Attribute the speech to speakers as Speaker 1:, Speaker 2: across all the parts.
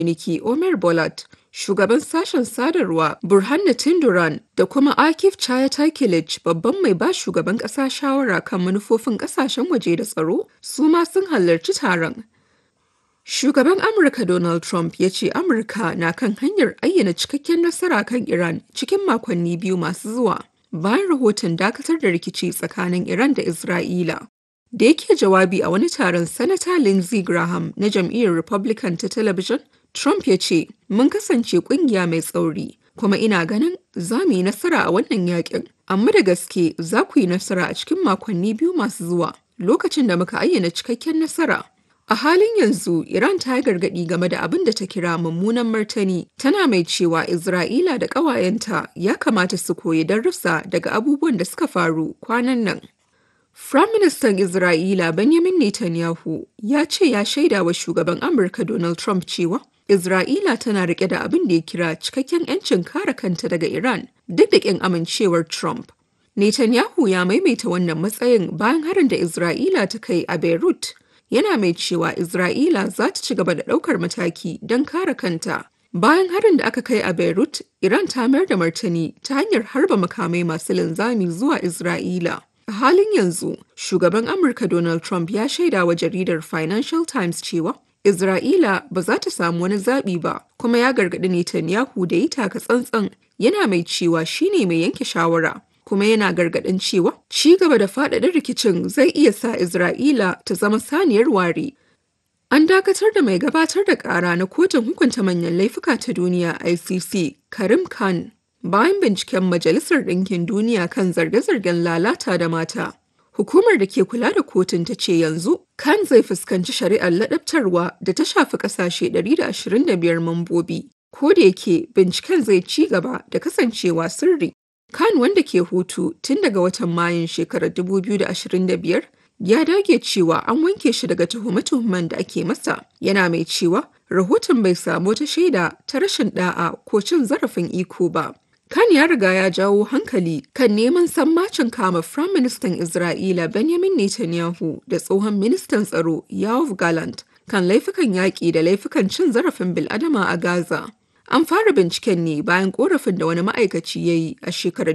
Speaker 1: Niki Omer Bolat, shugaban sashen sadarwa Burhan Tinduran da kuma Akif Chayatay babban mai ba shugaban ƙasa shawara kan manufofin ƙasashen waje da tsaro su ma sun halarci taron. Shugaban Amurka Donald Trump ya ce Amurka na kan hanyar ayyana cikakken nasara kan Iran cikin makonni biyu masu zuwa bayan rahoton dakatar da rikici tsakanin Iran da Isra'ila. Da yake jawabi a wani taron Sanata Lindsey Graham na jam'iyyar Republican ta talabijin, Trump ya ce, Mun kasance kungiya mai tsauri, kuma ina ganin za mu yi nasara a wannan yakin. Amma da gaske za ku yi nasara a cikin makonni biyu masu zuwa, lokacin da muka ayyana cikakken nasara. A halin yanzu, Iran ta yi gargaɗi game da abin da ta kira mummunan martani, tana mai cewa Isra'ila da ƙawayenta ya kamata su koyi darussa daga abubuwan da suka faru kwanan nan. Firaministan Isra'ila Benjamin Netanyahu ya ce ya shaida wa shugaban Amurka Donald Trump cewa Isra'ila tana rike da abin da ya kira cikakken 'yancin kare kanta daga Iran duk da ƙin amincewar Trump. Netanyahu ya maimaita wannan matsayin bayan harin da Isra'ila ta kai a Beirut. Yana mai cewa Isra'ila za ta ci gaba da ɗaukar mataki don kare kanta. Bayan harin da aka kai a Beirut, Iran ta mayar da martani ta hanyar harba makamai masu linzami zuwa Isra'ila. A halin yanzu, shugaban Amurka Donald Trump ya shaida wa jaridar Financial Times cewa Isra'ila ba za ta samu wani zaɓi ba, kuma ya gargaɗi Netanyahu da yi taka tsantsan yana mai cewa shi ne mai yanke shawara. Kuma yana gargaɗin cewa ci gaba da faɗaɗa rikicin zai iya sa Isra'ila ta zama saniyar ware. An dakatar da mai gabatar da ƙara na kotun hukunta manyan laifuka ta duniya ICC, Karim Khan, bayan binciken Majalisar Ɗinkin Duniya kan zarge-zargen lalata da mata. Hukumar da ke kula da kotun ta ce yanzu kan zai fuskanci shari'ar ladabtarwa da ta shafi ƙasashe 125 mambobi. Ko da yake binciken zai ci gaba da kasancewa sirri. Kan wanda ke hutu tun daga watan Mayun shekarar 2025 ya dage cewa an wanke shi daga tuhume-tuhumen da ake masa. Yana mai cewa rahoton bai samu ta shaida ta rashin da'a ko cin zarafin iko ba. Kan ya riga ya jawo hankali kan neman sammacin kama Firaministan Isra'ila Benjamin Netanyahu da tsohon ministan tsaro Yoav Gallant kan laifukan yaƙi da laifukan cin zarafin bil'adama a Gaza. An fara binciken ne bayan korafin da wani ma'aikaci ya yi a shekarar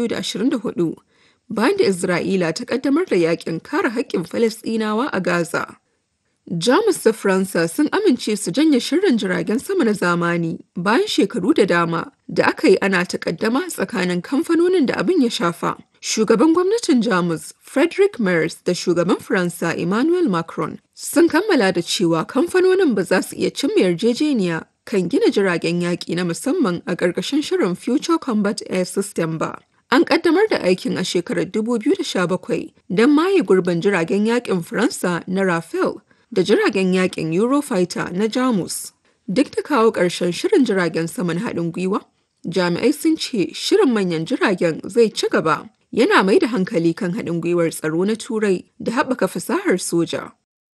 Speaker 1: 2024 bayan da Isra'ila ta kaddamar da yakin kare haƙƙin Falasɗinawa a Gaza. Jamus da Faransa sun amince su janye shirin jiragen sama na zamani bayan shekaru da dama da aka yi ana takaddama tsakanin kamfanonin da abin ya shafa. Shugaban gwamnatin Jamus Frederick Merz da shugaban Faransa Emmanuel Macron sun kammala da cewa kamfanonin ba za su iya cimma yarjejeniya kan gina jiragen yaƙi na musamman a ƙarƙashin shirin Future Combat Air System ba. An ƙaddamar da aikin a shekarar 2017 don maye gurbin jiragen yaƙin Faransa na Rafale da jiragen yakin Eurofighter na Jamus. Duk da kawo ƙarshen shirin jiragen saman haɗin gwiwa, jami'ai sun ce shirin manyan jiragen zai ci gaba yana mai da hankali kan haɗin gwiwar tsaro na Turai da haɓaka fasahar soja.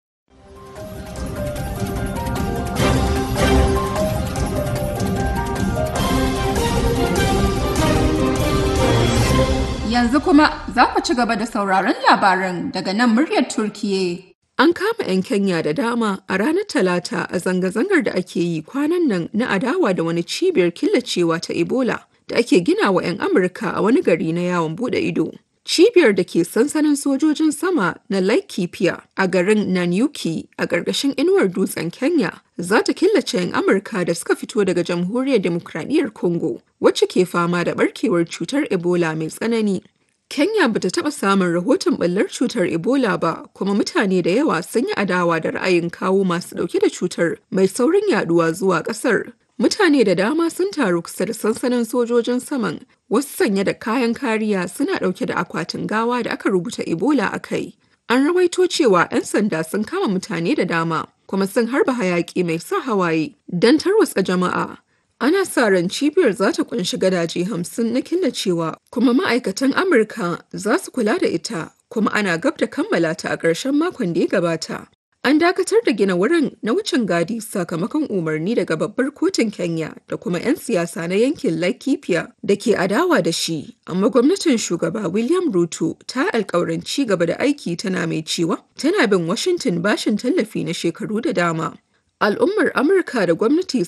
Speaker 2: Yanzu kuma za ku ci gaba da sauraron labaran daga nan muryar Turkiye.
Speaker 1: An kama 'yan Kenya da dama a ranar Talata a zanga-zangar da ake yi kwanan nan na adawa da wani cibiyar killacewa ta Ebola da ake gina wa 'yan Amurka a wani gari na yawon bude ido. Cibiyar da ke sansanin sojojin sama na Laikipia a garin Nanyuki a ƙarƙashin inuwar dutsen Kenya za ta killace 'yan Amurka da suka fito daga Jamhuriyar Demokradiyyar Congo wacce ke fama da barkewar cutar Ebola mai tsanani. Kenya bata taɓa samun rahoton ɓallar cutar Ebola ba, kuma mutane da yawa sun yi adawa da ra'ayin kawo masu ɗauke da cutar mai saurin yaduwa zuwa ƙasar. Mutane da dama sun taru kusa da sansanin sojojin saman, wasu sanye da kayan kariya suna ɗauke da akwatin gawa da aka rubuta Ebola a kai. An rawaito cewa 'yan sanda sun kama mutane da dama, kuma sun harba hayaƙi mai sa hawaye don tarwatsa jama'a. Ana sa ran cibiyar za ta kunshi gadaje hamsin na killacewa kuma ma'aikatan Amurka za su kula da ita kuma ana gab da kammala ta a ƙarshen makon da ya gabata. An dakatar da gina wurin na wucin gadi sakamakon umarni daga babbar kotun Kenya da kuma 'yan siyasa na yankin Laikipia da ke adawa da shi, amma gwamnatin shugaba William Ruto ta alkawarin ci gaba da aiki tana mai cewa tana bin Washington bashin tallafi na shekaru da dama. Al'ummar Amurka da gwamnati